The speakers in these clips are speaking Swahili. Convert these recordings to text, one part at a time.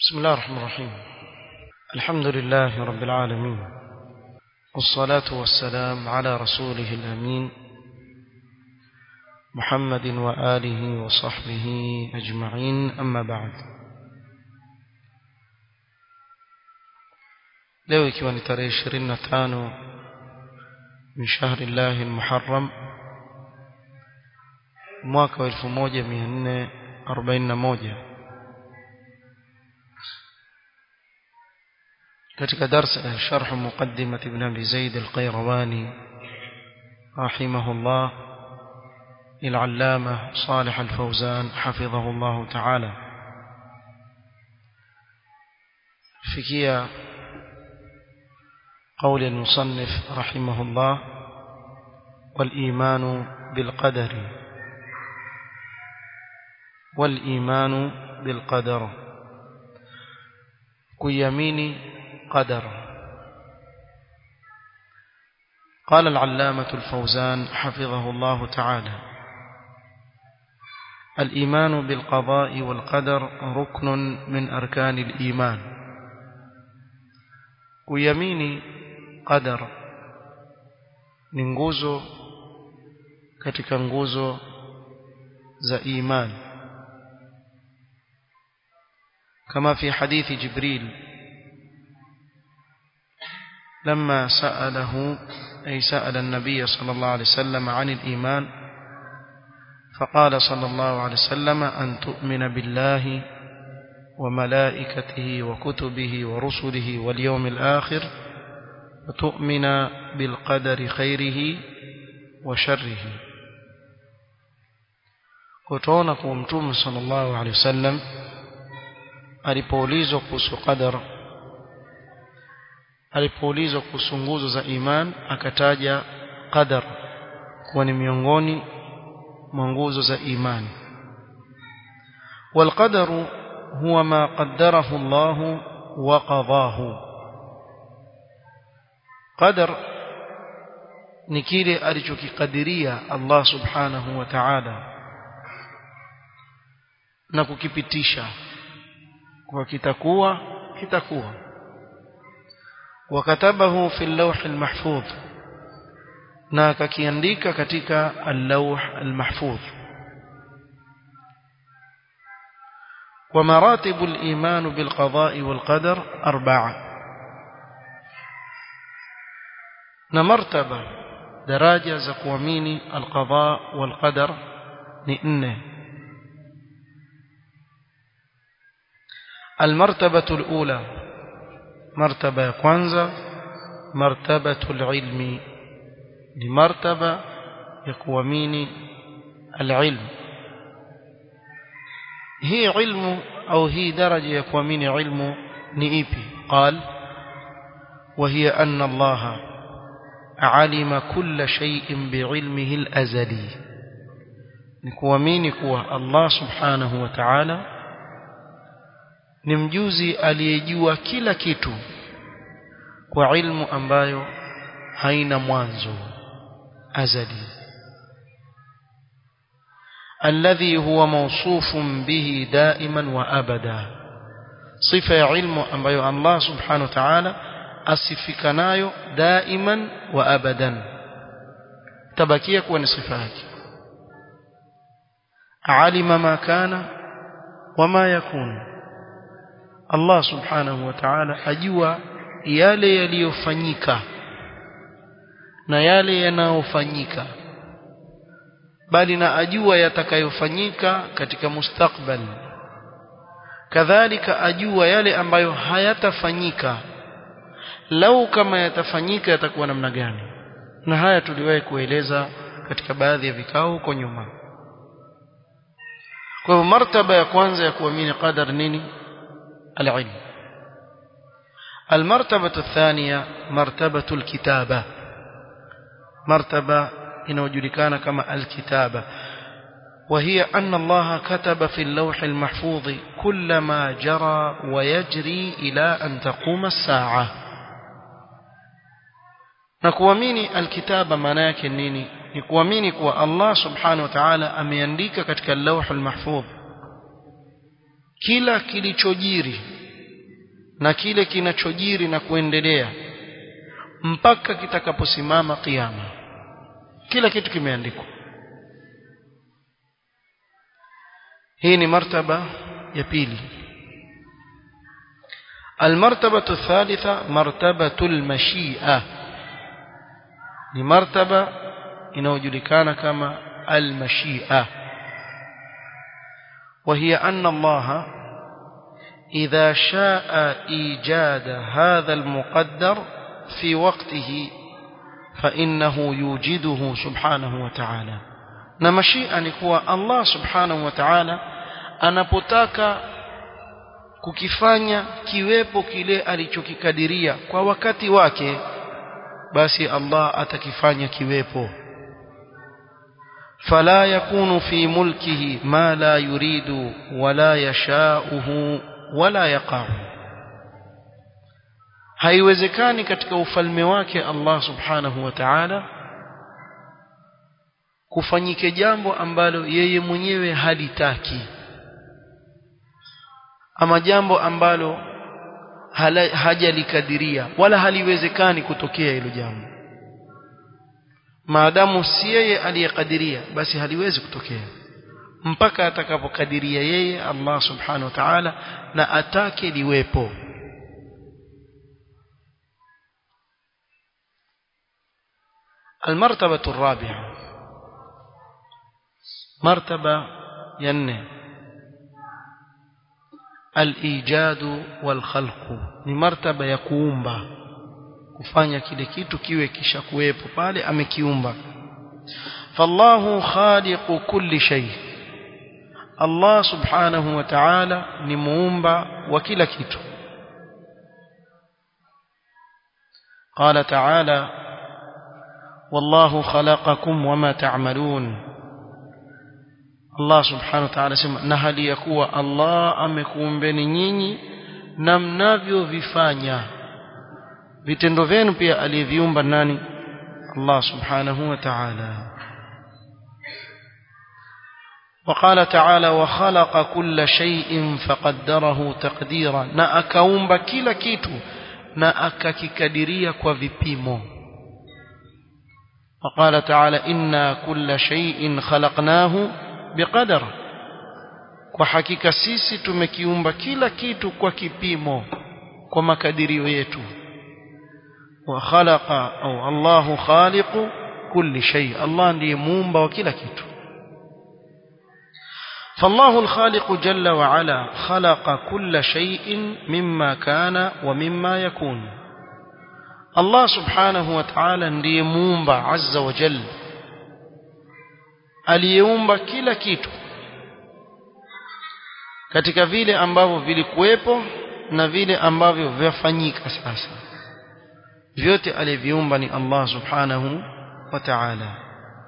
بسم الله الرحمن الرحيم الحمد لله رب العالمين والصلاة والسلام على رسوله الأمين محمد وآله وصحبه أجمعين أما بعد leo ikiwa ni tarehe ishirini na tano min shahri llahi lmuharram mwaka wa elfu moja mia nne arobaini na moja katika darsa ya sharh muqaddimat ibn abi zaid al-qayrawani rahimahullah للعلامة صالح الفوزان حفظه الله تعالى فكية قول المصنف رحمه الله والإيمان بالقدر والإيمان بالقدر كيمين قدر قال العلامة الفوزان حفظه الله تعالى الإيمان بالقضاء والقدر ركن من أركان الإيمان كيمين قدر ننجوزو katika nguzo za imani كما في حديث جبريل لما سأله أي سأل النبي صلى الله عليه وسلم عن الإيمان فقال صلى الله عليه وسلم أن تؤمن بالله وملائكته وكتبه ورسله واليوم الآخر وتؤمن بالقدر خيره وشره وتونك ومتوم صلى الله عليه وسلم alipoulizwa kuhusu qadar alipoulizwa kuhusu nguzo za iman akataja qadar kuwa ni miongoni mwa nguzo za imani والقدر هو ما قدره الله وقضاه قدر ni kile alichokikadiria Allah subhanahu wa ta'ala na kukipitisha kwa kitakuwa kitakuwa wakatabahu fi al-lawh al-mahfuz na akakiandika katika al-lawh al-mahfuz ومراتب الإيمان بالقضاء والقدر أربعة نمرتبة دراجة زكواميني القضاء والقدر نئنه المرتبة الأولى مرتبة كwanza مرتبة العلم لمرتبة يكوامين العلم هي علم أو هي درجة يكوامين علم نئيبي قال وهي أن الله علم كل شيء بعلمه الأزلي نكوامين كوا الله سبحانه وتعالى ni mjuzi aliyejua kila kitu kwa ilmu ambayo haina mwanzo azali alladhi huwa mawsufun bihi daiman wa abada sifa ya ilmu ambayo Allah subhanahu wa ta'ala asifika nayo daiman wa abadan tabakia kuwa ni sifa yake alima ma kana wama yakunu Allah subhanahu wa ta'ala ajua yale yaliyofanyika na yale yanayofanyika bali na ajua yatakayofanyika katika mustakbal kadhalika ajua yale ambayo hayatafanyika lau kama yatafanyika yatakuwa namna gani na haya tuliwahi kueleza katika baadhi ya vikao huko nyuma kwa hivyo martaba ya kwanza ya kuamini qadar nini العلم المرتبة الثانية مرتبة الكتابة مرتبة inayojulikana kama alkitaba وهي أن الله كتب في اللوح المحفوظ كل ما جرى ويجري إلى أن تقوم الساعة نكواميني الكتابة مناك النيني نكواميني كوا الله سبحانه وتعالى أمينديك كتك اللوح المحفوظ kila kilichojiri na kile kinachojiri na kuendelea mpaka kitakaposimama kiyama kila kitu kimeandikwa hii ni martaba ya pili المرتبة الثالثة مرتبة المشيئة ni martaba inayojulikana kama المشيئة وهي أن الله إذا شاء إيجاد هذا المقدر في وقته فإنه يوجده سبحانه وتعالى na mashia ni kuwa Allah subhanahu wa ta'ala anapotaka kukifanya kiwepo kile alichokikadiria kwa wakati wake basi Allah atakifanya kiwepo فلا يكون في ملكه ما لا يريد ولا يشاؤه ولا يقع haiwezekani katika ufalme wake Allah subhanahu wa ta'ala kufanyike jambo ambalo yeye mwenyewe halitaki ama jambo ambalo hajalikadiria wala haliwezekani kutokea hilo jambo maadamu si yeye aliyekadiria basi haliwezi kutokea mpaka atakapokadiria yeye Allah subhanahu wa ta'ala na atake liwepo المرتبة الرابعة مرتبة ينه الإيجاد والخلق ni martaba ya kuumba kufanya kile kitu kiwe kisha kuwepo pale amekiumba fallahu khaliqu kulli shay Allah subhanahu wa ta'ala ni muumba wa kila kitu قال تعالى والله خلقكم وما تعملون Allah subhanahu wa ta'ala sema na hali ya kuwa Allah amekuumbeni nyinyi na mnavyovifanya vitendo vyenu pia aliviumba nani Allah subhanahu wa ta'ala وقال تعالى وخلق كل شيء فقدره تقديرا na akaumba kila kitu na akakikadiria kwa vipimo وقال تعالى إنا كل شيء خلقناه بقدر kwa hakika sisi tumekiumba kila kitu kwa kipimo kwa makadirio yetu wa khalaqa au Allahu khaliqu kulli shay Allah ndiye muumba wa kila kitu فالله الخالق جل وعلا خلق كل شيء مما كان ومما يكون الله سبحانه وتعالى ndiye muumba azza wa jalla aliyeumba kila kitu katika vile ambavyo vilikuwepo na vile ambavyo vyafanyika sasa vyote aliviumba ni Allah subhanahu wa ta'ala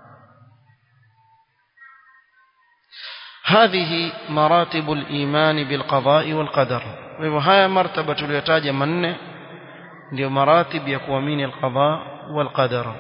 هذه مراتب الإيمان بالقضاء والقدر وهي مرتبة اليتاج من ndio maratib ya kuamini alqada walqadara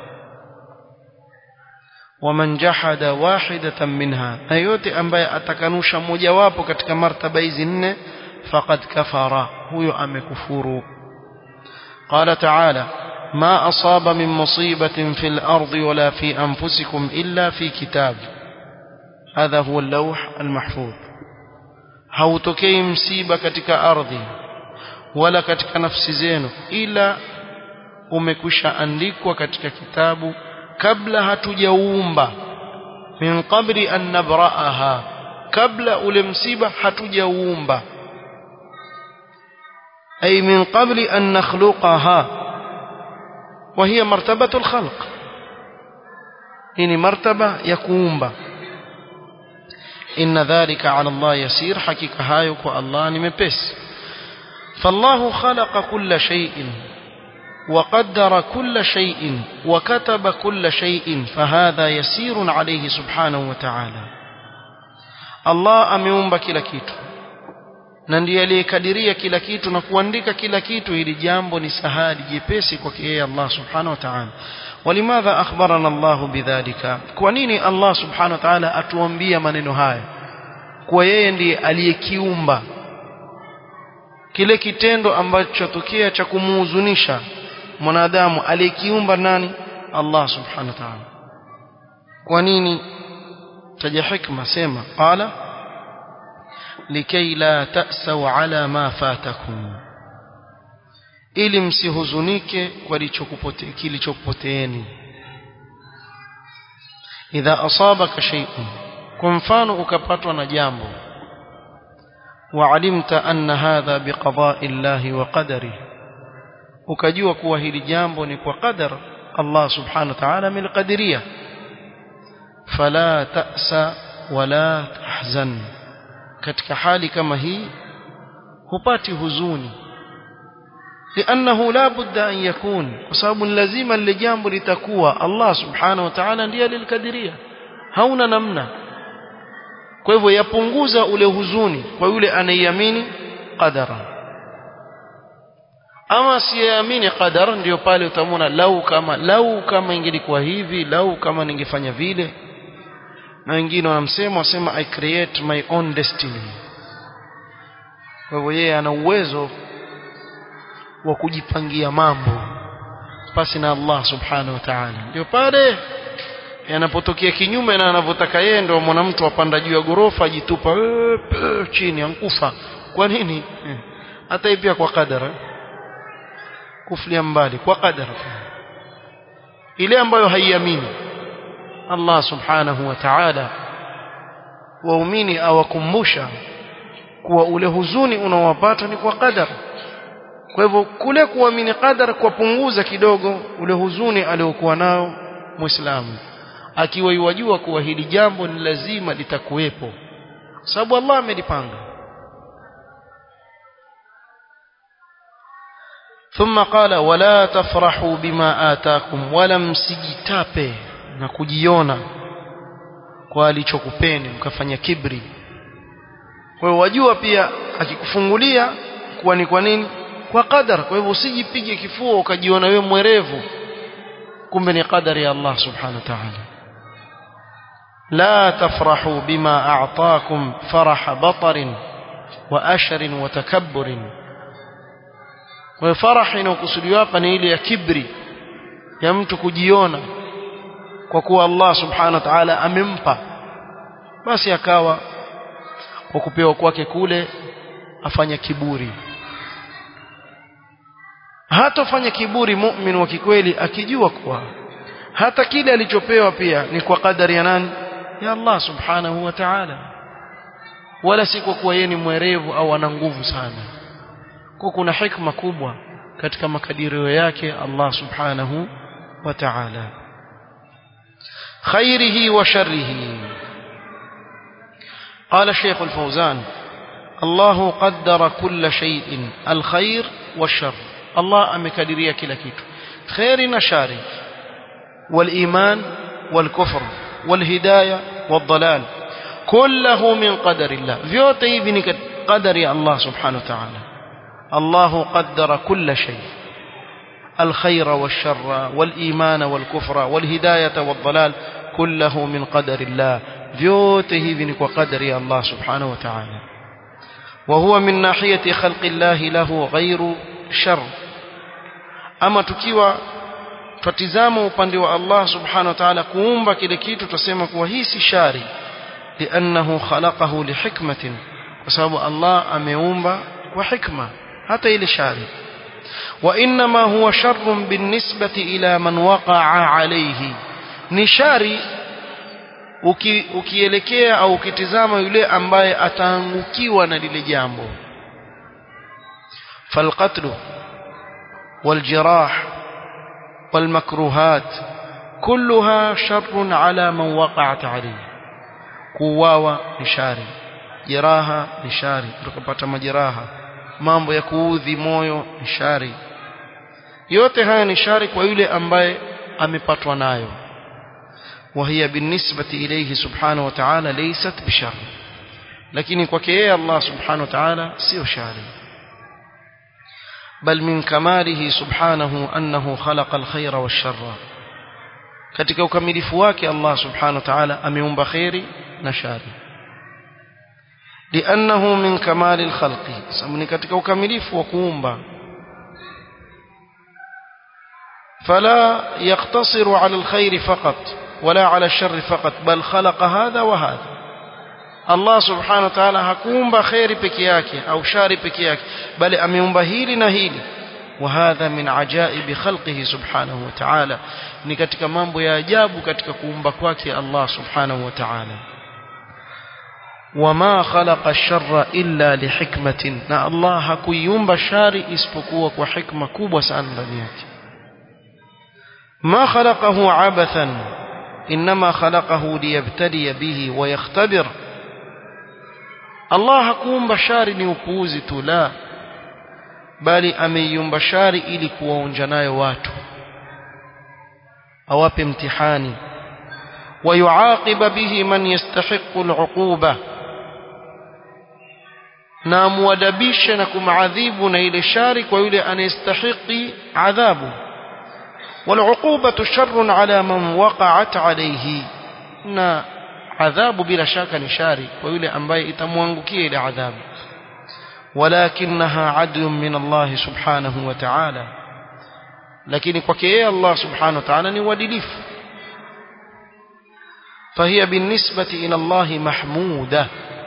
waman jahada wahidatan minha na yote ambaye atakanusha mojawapo katika martaba hizi nne faqad kafara huyo amekufuru qala ta'ala ما أصاب من مصيبة في الأرض ولا في أنفسكم إلا في كتاب هذا هو اللوح المحفوظ hautokei msiba katika ardhi wala katika nafsi zenu ila umekwisha andikwa katika kitabu kabla hatujauumba min qabli an nabraaha kabla ule msiba hatujauumba ay min qabli an nakhluqaha wa hiya martabatu alkhalq hii ni martaba ya kuumba inna dhalika ala Allah yasir hakika hayo kwa Allah ni mepesi فالله خلق كل شيء وقدر كل شيء وكتب كل شيء فهذا يسير عليه سبحانه وتعالى الله ameumba kila kitu na ndiye aliyekadiria kila kitu na kuandika kila kitu ili jambo ni sahali jepesi kwake yeye Allah subhanahu wa ta'ala ولماذا أخبرنا الله بذلك kwa nini Allah subhanahu wa ta'ala atuambia maneno haya kwa yeye ndiye aliyekiumba kile kitendo ambacho chatokea cha kumuhuzunisha mwanadamu aliyekiumba nani Allah subhanahu wa ta'ala kwa nini taja hikma sema qala likay la ta'sau ala ma fatakum ili msihuzunike kwa kilichokupoteeni idha asabaka shay'un kwa mfano ukapatwa na jambo وعلمت أن هذا بقضاء الله وقدره ukajua kuwa hili jambo ni kwa qadar Allah subhanahu wa ta'ala amelikadiria fala ta'sa wala tahzan katika hali kama hii hupati huzuni لانه لا بد ان يكون وسبب لازم lile jambo litakuwa Allah subhanahu wa ta'ala ndiye alilikadiria hauna namna kwa hivyo yapunguza ule huzuni kwa yule anaiamini qadara ama siamini qadar ndio pale utamwona lau kama lau kama ingelikuwa hivi lau kama ningefanya vile na wengine wanamsema wasema i create my own destiny kwa hivyo yeye ana uwezo wa kujipangia mambo pasi na Allah subhanahu wa ta'ala ndio pale yanapotokea kinyume na anavyotaka yeye ndio mwanamtu apanda juu ya gorofa ajitupa chini ankufa kwa nini hata pia kwa kadara kufulia mbali kwa kadara ile ambayo haiamini Allah subhanahu wa ta'ala waumini awakumbusha kuwa ule huzuni unaowapata ni kwa kadara kwa hivyo kule kuamini qadar kupunguza kidogo ule huzuni aliokuwa nao muislamu akiwa yajua kuwa hili jambo ni lazima litakuwepo sababu Allah amelipanga ثم قال ولا تفرحوا بما آتاكم ولا msijitape na kujiona kwa alichokupeni mkafanya kibri kwa hiyo wajua pia akikufungulia kuwa ni kwa nini kwa qadar kwa hivyo usijipige kifua ukajiona wewe mwerevu kumbe ni qadari ya Allah subhanahu wa ta'ala la tafrahu bima a'taakum faraha batarin wa ashrin wa takabburin kwa faraha inayokusudiwa hapa ni ile ya kibri ya mtu kujiona kwa kuwa Allah subhanahu wa ta'ala amempa basi akawa kwa kupewa kwake kule afanya kiburi hatofanya kiburi mu'min wa kikweli akijua kuwa hata kile alichopewa pia ni kwa kadari ya nani ya Allah subhanahu wa ta'ala wala si kwa kuwa yeye ni mwerevu au ana nguvu sana kwa kuna hikma kubwa katika makadirio yake Allah subhanahu wa ta'ala khairihi wa sharrihi قال الشيخ الفوزان الله قدر كل شيء الخير والشر الله amekadiria kila kitu khairi na shari والايمان والكفر والهدايه والضلال كله من قدر الله vyote hivi ni qadari ya Allah subhanahu wa ta'ala الله قدر كل شيء الخير والشر والإيمان والكفر والهداية والضلال كله من قدر الله vyote hivi ni kwa qadari ya Allah subhanahu wa ta'ala وهو من ناحية خلق الله له غير شر ama tukiwa tutazama upande wa Allah subhanahu wa ta'ala kuumba kile kitu tutasema kuwa hii si shari li'annahu khalaqahu lihikmatin kwa sababu Allah ameumba kwa hikma hata ile shari wa inma huwa sharrun binisbati ila man waqa'a alayhi ni shari uki, ukielekea au ukitizama yule ambaye ataangukiwa na lile jambo falqatlu والجراح والمكروهات كلها شر على من وقعت عليه kuuawa ni shari jeraha ni shari tukapata majeraha mambo ya kuudhi moyo ni shari yote haya ni shari kwa yule ambaye amepatwa nayo وهي بالنسبة إليه سبحانه وتعالى ليست بشر لكن kwake الله سبحانه وتعالى sio shari بل من كماله سبحانه أنه خلق الخير والشر katika ukamilifu wake Allah subhanahu wa ta'ala ameumba khairi na shari لأنه من كمال الخلق سمني katika ukamilifu wa kuumba فلا يقتصر على الخير فقط ولا على الشر فقط بل خلق هذا وهذا Allah subhanahu wa ta'ala hakuumba khairi peke yake au shari peke yake bali ameumba hili na hili وهذا من عجائب خلقه سبحانه وتعالى ni katika mambo ya ajabu katika kuumba kwake Allah subhanahu wa ta'ala wama khalaqa ash-sharra illa lihikmatin na Allah hakuiumba shari isipokuwa kwa hikma kubwa sana ndani yake ما خلقه عبثا إنما خلقه ليبتلي به ويختبر Allah hakuumba shari ni upuuzi tu la bali ameiumba shari ili kuwaonja nayo watu awape mtihani ويعاقب به من يستحق العقوبة na amwadabishe na kumadhibu na ile shari kwa yule anayestahiki adhabu والعقوبة شر على من وقعت عليه na adhabu bila shaka ni shari kwa yule ambaye itamwangukia ile adhabu walakinaha adlun min Allah subhanahu wa ta'ala lakini kwake yeye Allah subhanahu wa ta'ala ni uadilifu فهي بالنسبة إلى الله محمودة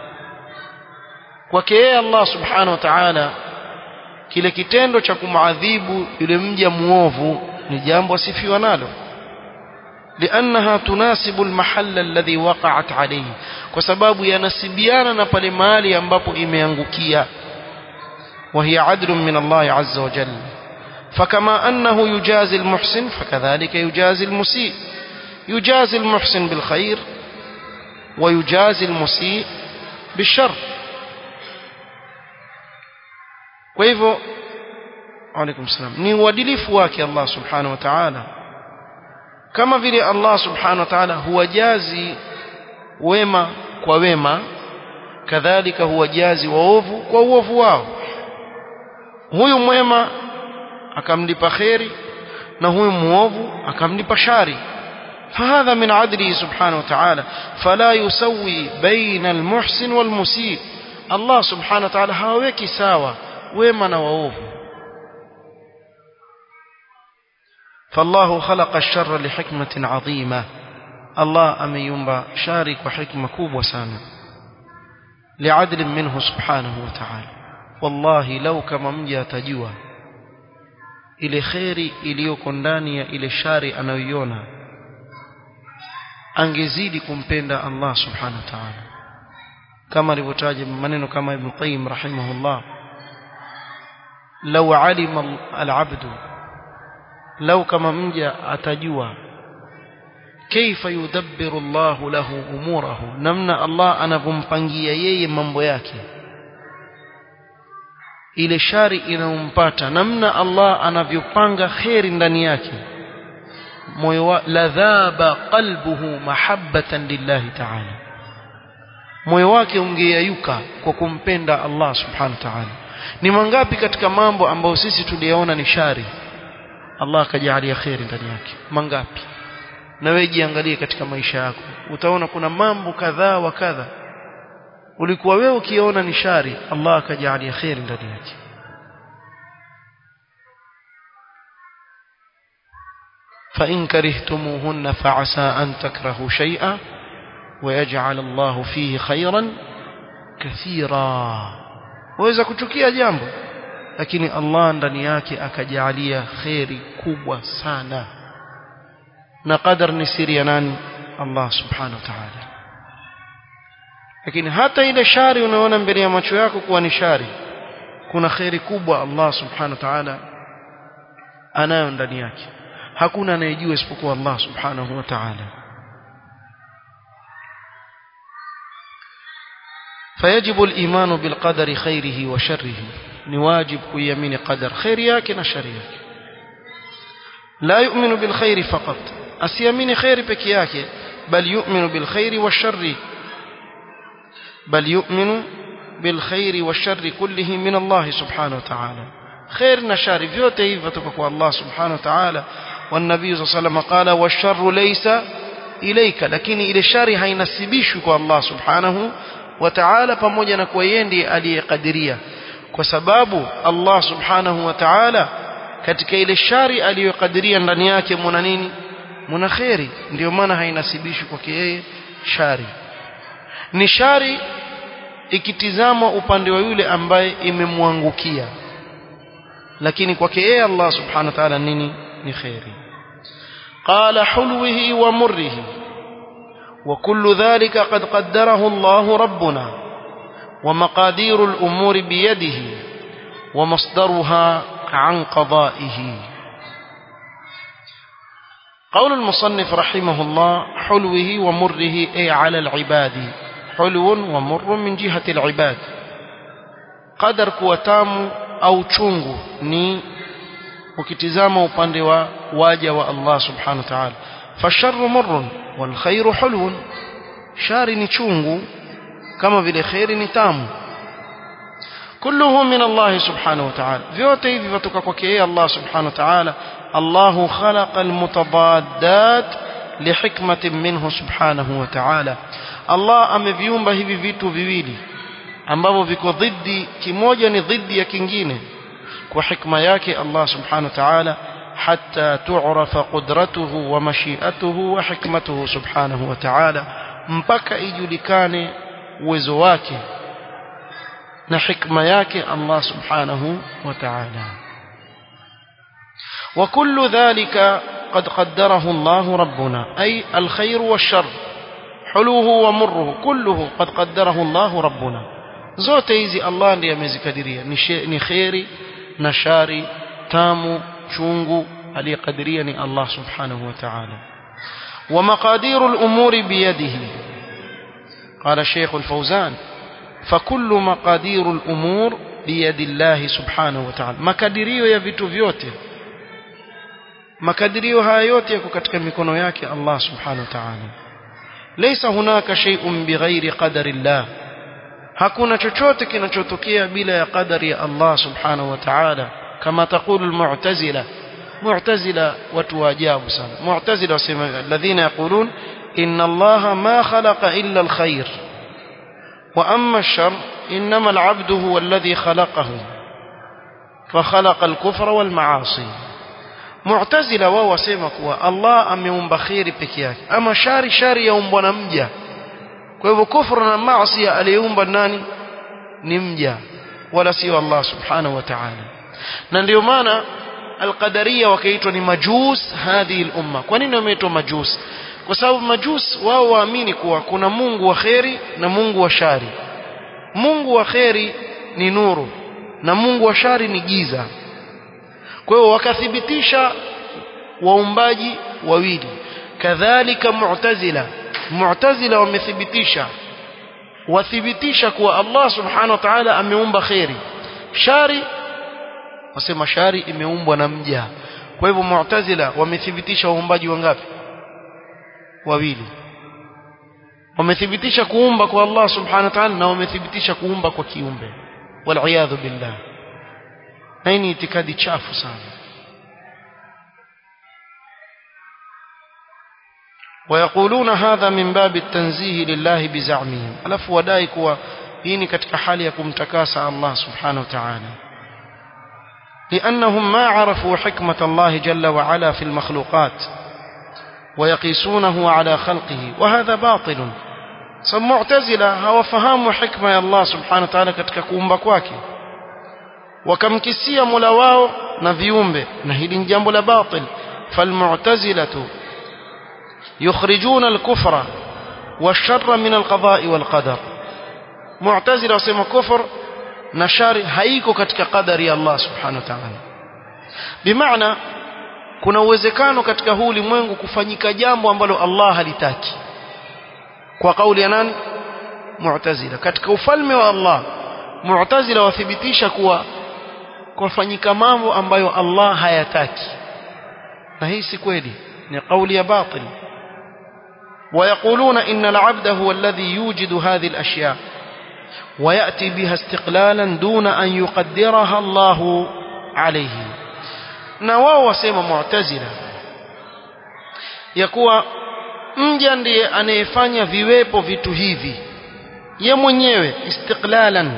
kwake yeye Allah subhanahu wa ta'ala kile kitendo cha kumadhibu yule mja muovu ni jambo asifiwa nalo لأنها تناسب المحل الذي وقعت عليه kwa sababu yanasibiana na pale mahali ambapo imeangukia وهي عدل من الله عز وجل فكما أنه يجازي المحسن فكذلك يجازي المسيء يجازي المحسن بالخير ويجازي المسيء بالشر kwa hivyo alaikum salam ni uadilifu wake Allah subhanahu wa ta'ala kama vile Allah subhanahu wa ta'ala huwajazi wema kwa wema kadhalika huwajazi waovu kwa uovu wao huyu mwema akamlipa kheri na huyu muovu akamlipa shari فهذا من عدله سبحانه وتعالى فلا يسوي بين المحسن والمسيء الله سبحانه وتعالى haweki sawa wema na waovu فالله خلق الشر لحكمة عظيمة الله أميومبا شارك وحكمة كوب وسانا لعدل منه سبحانه وتعالى والله لو كما مجا تجوا ile kheri iliyoko ndani ya ile shari anayoiona angezidi kumpenda Allah subhanahu wa ta'ala kama alivyotaja maneno kama Ibn Qayyim rahimahullah law alima al-abdu lau kama mja atajua kaifa yudabbiru Allahu lahu umurahu namna Allah anavompangia yeye mambo yake ile shari inayompata namna Allah anavyopanga kheri ndani yake moyo wa ladhaba qalbuhu mahabbatan lillahi ta'ala moyo wake ungeyayuka kwa kumpenda Allah subhanahu wa ta'ala ni mangapi katika mambo ambayo sisi tuliyaona ni shari Allah akajalia kheri ndani yake mangapi na wewe jiangalie katika maisha yako utaona kuna mambo kadhaa wa kadha ulikuwa wewe ukiona ni shari Allah akajalia kheri ndani yake فإن كرهتموهن فعسى أن تكرهوا شيئا ويجعل الله فيه خيرا كثيرا وإذا كتكيا جambo lakini Allah ndani yake akajalia kheri kubwa sana na qadar ni siri ya nani Allah subhanahu wa ta'ala lakini hata ile shari unaona mbele ya macho yako kuwa ni shari kuna kheri kubwa Allah subhanahu wa ta'ala anayo ndani yake hakuna anayejua isipokuwa Allah subhanahu wa ta'ala فيجب الإيمان بالقدر خيره وشره ni wajib kuiamini qadar khairi yake na shari yake la yu'minu bil khairi faqat asiamini khairi peke yake bal yu'minu bil khairi washarri bal yu'minu bil khairi washarri kullihi min Allah subhanahu wa ta'ala khair na shari vyote hivi kutoka kwa Allah subhanahu wa ta'ala والنبي صلى الله عليه وسلم قال والشر ليس إليك لكن إلى الشر hainasibishwi kwa Allah subhanahu wa ta'ala pamoja na kuwa yeye ndiye aliyekadiria kwa sababu Allah subhanahu wa ta'ala katika ile shari aliyokadiria ndani yake muna nini muna khairi ndio maana hainasibishi kwake yeye shari ni shari ikitizama upande wa yule ambaye imemwangukia lakini kwake yeye Allah subhanahu wa ta'ala nini ni khairi qala hulwihi wa murrihi وكل ذلك قد قدره الله ربنا ومقادير الأمور بيده ومصدرها عن قضائه قول المصنف رحمه الله حلوه ومره أي على العباد حلو ومر من جهة العباد قدر كوتام أو تشونغ ني ukitizama upande wa waja wa Allah subhanahu wa ta'ala fasharru murrun wal khairu hulwun shari ni chungu kama vile khairi ni tamu kulluhu min Allah subhanahu wa ta'ala vyote hivi vitoka kwake yeye Allah subhanahu wa ta'ala Allah khalaqa almutabaddat lihikmatin minhu subhanahu wa ta'ala Allah ameviumba hivi vitu viwili ambavyo viko dhidi kimoja ni dhidi ya kingine kwa hikma yake Allah subhanahu wa ta'ala حتى تعرف قدرته ومشيئته وحكمته سبحانه وتعالى mpaka ijulikane uwezo wake na hikma yake Allah subhanahu wa ta'ala وكل ذلك قد قدره الله ربنا أي الخير والشر حلوه ومره كله قد قدره الله ربنا zote hizi Allah ndiye amezikadiria ni khairi na shari tamu chungu aliyekadiria ni Allah subhanahu wa ta'ala ومقادير الأمور بيده قال الشيخ الفوزان فكل مقادير الأمور بيد الله سبحانه وتعالى makadirio ya vitu vyote makadirio haya yote yako katika mikono yake Allah subhanahu wa ta'ala laysa hunaka shay'un bighairi qadari Allah hakuna chochote kinachotokea bila ya qadari ya Allah subhanahu wa ta'ala kama taqulu al-mu'tazila mu'tazila watu wa ajabu sana mu'tazila wasema alladhina yaqulun inna Allah ma khalaqa illa al-khair wa amma ash-shar inma al-'abdu huwa alladhi khalaqahu فخلق الكفر والمعاصي mu'tazila wao wasema kuwa Allah ameumba khairi peke yake ama shari shari yaumbwa na mja kwa hivyo kufru na maasi aliyeumba nani ni mja wala sio Allah subhanahu wa ta'ala na ndio maana alqadaria wakaitwa ni majus hadhihi al-umma kwa nini wameitwa majus kwa sababu majus wao waamini kuwa kuna Mungu wa kheri na Mungu wa shari Mungu wa kheri ni nuru na Mungu wa shari ni giza kwa hiyo wakathibitisha waumbaji wawili kadhalika mu'tazila mu'tazila wamethibitisha wathibitisha kuwa Allah subhanahu wa ta'ala ameumba khairi shari wasema shari imeumbwa na mja kwa hivyo mu'tazila wamethibitisha waumbaji wangapi wawili wamethibitisha kuumba kwa Allah subhanahu wa ta'ala na wamethibitisha kuumba kwa kiumbe wal billah na hii ni itikadi chafu sana ويقولون هذا من باب التنزيه لله بزعمهم alafu wadai kuwa hii ni katika hali ya kumtakasa Allah subhanahu wa ta'ala لأنهم ما عرفوا حكمة الله جل وعلا في المخلوقات ويقيسونه على خلقه وهذا باطل معتزلة hawafahamu hikma ya Allah subhanahu wa ta'ala katika kuumba kwake wakamkisia Mola wao na viumbe na hili ni jambo la batil falmu'tazilatu yukhrijuna al-kufra wash-sharra min al-qada'i wal-qadar mu'tazila wasema kufur na shari haiko katika qadari ya Allah subhanahu wa ta'ala bimaana kuna uwezekano katika huu ulimwengu kufanyika jambo ambalo Allah halitaki kwa kauli ya nani mu'tazila katika ufalme wa Allah mu'tazila wathibitisha kuwa kufanyika mambo ambayo Allah hayataki na hii si kweli ni kauli ya batil ويقولون إن العبد هو الذي يوجد هذه الأشياء ويأتي بها استقلالا دون أن يقدرها الله عليه نواو وسيما معتزلة يكوى mja ndiye anayefanya viwepo vitu hivi ye mwenyewe istiqlalan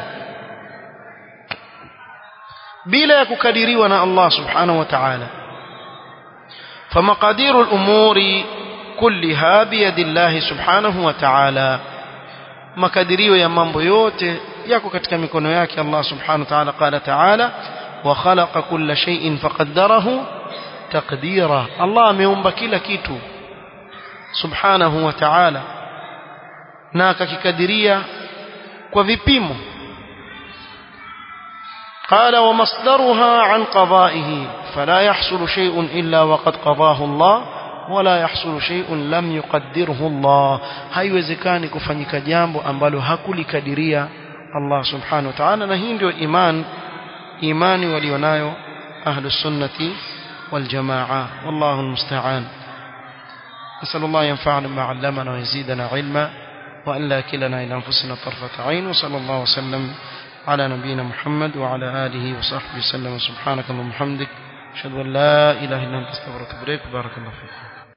bila ya kukadiriwa na Allah subhanahu wa ta'ala فمقادير الأمور كلها بيد الله سبحانه وتعالى makadirio ya mambo yote yako katika mikono yake Allah subhanahu wa ta'ala qala ta'ala wa khalaqa kulla shay'in faqaddarahu taqdira Allah ameumba kila kitu subhanahu wa ta'ala na akakikadiria kwa vipimo قال ومصدرها عن قضائه فلا يحصل شيء إلا وقد قضاه الله ولا يحصل شيء لم يقدره الله haiwezekani kufanyika jambo ambalo hakulikadiria Allah subhanahu wa ta'ala na hii ndio iman imani walionayo ahlu sunnati wal jamaa wallahu almusta'an نسأل الله ينفعنا بما علمنا ويزيدنا علما وأن لا كلنا إلى أنفسنا طرفة عين وصلى الله وسلم على نبينا محمد وعلى آله وصحبه وسلم سبحانك اللهم وبحمدك أشهد أن لا إله إلا أنت استغفرك وأتوب إليك بارك الله فيك